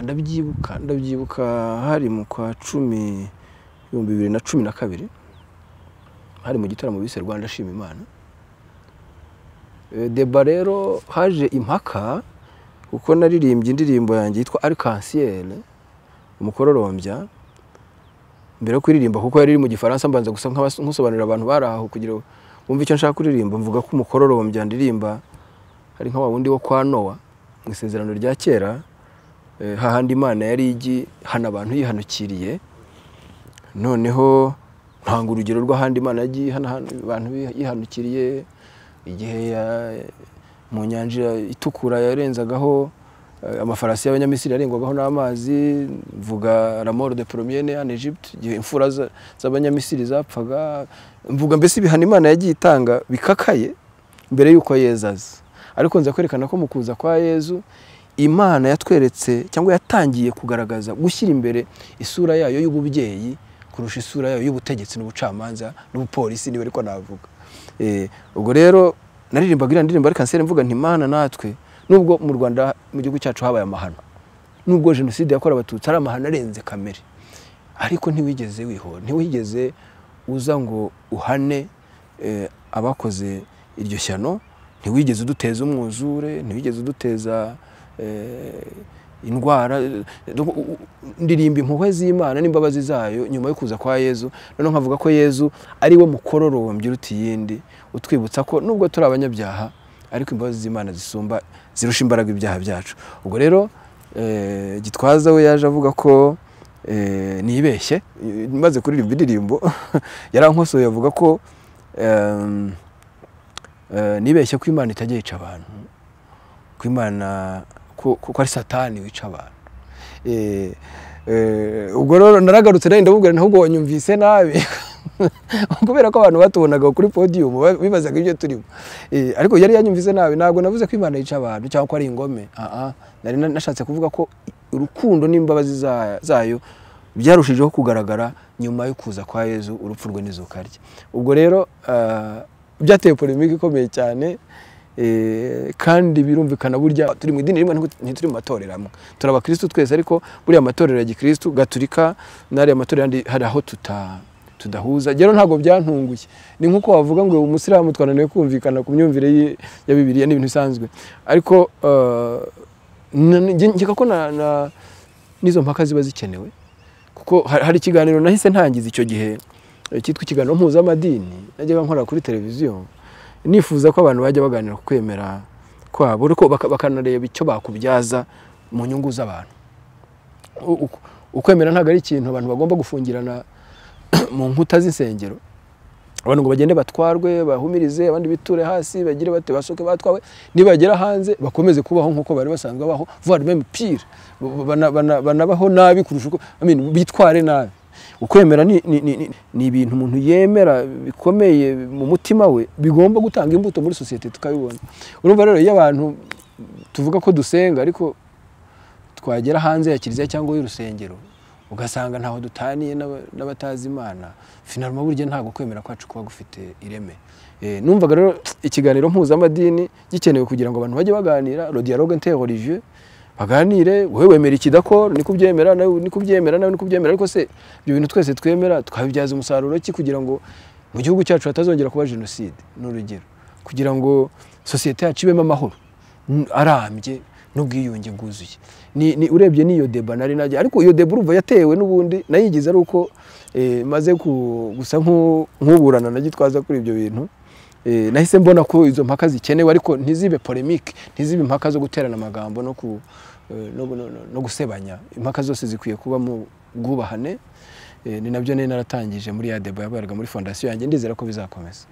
ndabyibuka ndabyibuka hari mu kwa cumi ibihumbi bibiri na cumi na kabiri hari mu gitaramo bise rwanda shima imana Eh, deba rero haje impaka kuko naririmbye indirimbo yanjye yitwa arikansiere umukororombya mbere yo kuririmba kuko yari iri mu gifaransa mbanza gusa nk'abas- nkusobanurira abantu bari aho kugira ngo bumve icyo nshaka kuririmba mvuga ko umukororombya ndirimba hari nka wa wundi wo kwa nowa mu isezerano rya kera eh, hahandi imana yari igi hana abantu yihanukiriye noneho ntanga urugero rw'ahandi imana yagiye ihana hanu- abantu yihanukiriye igihe ya- mu nyanja itukura yarenzagaho eh, amafarasi y'abanyamisiri yarengwagaho n'amazi mvuga ramoro de promiyene en egypte igihe imfura za- z'abanyamisiri zapfaga mvuga mbese ibihano imana yagiye itanga bikakaye mbere y'uko yezu aza ariko nza kwerekana ko mu kuza kwa yezu imana yatweretse cyangwa yatangiye kugaragaza gushyira imbere isura yayo y'ububyeyi kurusha isura yayo y'ubutegetsi n'ubucamanza n'ubupolisi niba ariko navuga Eh, ubwo rero naririmbaga iriya ndirimbo ari kanseri mvuga nti mana natwe nubwo mu rwanda mu gihugu cyacu habaye amahano nubwo jenoside yakorewe abatutsi ari amahano arenze kamere ariko ntiwigeze wihora ntiwigeze uza ngo uhane eh, abakoze iryo shyano ntiwigeze uduteza umwuzure ntiwigeze uduteza eh, indwara Donc, u- u- ndirimba impuhwe z'imana n'imbabazi zayo nyuma yo kuza kwa yezu noneho nkavuga ko yezu ari we mukororombya uruta iyindi utwibutsa ko nubwo turi abanyabyaha ariko imbabazi z'imana zisumba zirusha imbaraga ibyaha byacu ubwo rero eh, gitwaza we yaje avuga ko eh, nibeshye Eh, maze kuririmba indirimbo yarankosoye avuga ko em, eh, nibeshye ko imana itajya yica abantu ko imana ko ko ari satani wica abantu Eh, eh, ubwo rero naragarutse nawe ndamubwira nti, ahubwo wanyumvise nabi kubera ko abantu batubonaga kuri podium ba- bibazaga ibyo turimo Eh, ariko yari yanyumvise nabi ntabwo navuze ko imana yica abantu cyangwa ko ari ingome Aha, nari na- nashatse kuvuga ko urukundo n'imbabazi za- zayo byarushijeho kugaragara nyuma yo kuza kwa yezu urupfu rwe n'izuka rye ubwo rero ah, byateye polemike ikomeye cyane Eh, kandi birumvikana burya turi mu idini rimwe ntiku- ntituri mu matorero amwe turi abakirisitu twese ariko buriya amatorero ya gikirisitu gaturika n'ariya matorero yandi hari aho tuta tudahuza rero ntabwo byantunguye ni nk'uko wavuga ngo umusilamu twananiwe kumvikana ku myumvire ye- ya bibiriya n'ibintu bisanzwe ariko eh, na- na- nge- nkeka ko na- na- n'izo mpaka ziba zikenewe kuko ha- hari ikiganiro nahise ntangiza icyo gihe eh, cyitwa ikiganiro mpuzamadini najyaga nkora kuri televiziyo nifuza ko abantu bajya baganira ku kwemera kwabo ariko baka- bakanareba icyo bakubyaza mu nyungu z'abantu U- uku- ukwemera ntabwo ari ikintu abantu bagomba gufungirana mu nkuta z'insengero abantu ngo bagende batwarwe bahumirize abandi biture hasi bagire bate basohoke batwawe nibagera hanze bakomeze kubaho nk'uko bari basanzwe baho voire même pire Bana- bana- banabaho nabi kurusha uko I mean, bitware nabi ukwemera ni, ni, ni, ni- ni ibintu umuntu yemera bikomeye mu mutima we bigomba gutanga imbuto muri sosiyete tukabibona urumva rero iyo abantu tuvuga ko dusenga ariko twagera hanze ya kiliziya cyangwa y'urusengero ugasanga ntaho dutaniye n'aba- n'abatazi imana finalma burya ntabwo kwemera kwacu kuba gufite ireme Eh, numvaga rero ikiganiro mpuzamadini gikenewe kugira ngo abantu bajye baganira le dialogue interreligieux baganire wowe wemera ikidakora niko ubyemera nawe niko ubyemera nawe niko ubyemera ariko se ibyo bintu twese twemera twabibyaza umusaruro ki kugira ngo mu gihugu cyacu hatazongera kuba jenoside ni urugero kugira ngo sosiyete yacu ibemo amahoro n- arambye n'ubwiyunge bwuzuye ni, ni urebye n'iyo deba nari najya ariko iyo deba urumva yatewe n'ubundi nayigize ari uko eh, maze ku- gusa nk'u- nk'uburana na gitwaza kuri ibyo bintu eh, nahise mbona ko izo mpaka zikenewe ariko ntizibe polemique ntizibe impaka zo guterana amagambo no, ku, eh, no, no, no, no gusebanya impaka zose zikwiye kuba mu bwubahane Eh, ni nabyo nari naratangije muri ya deba yaberaga muri fondasiyo yanjye ndizera ko bizakomeza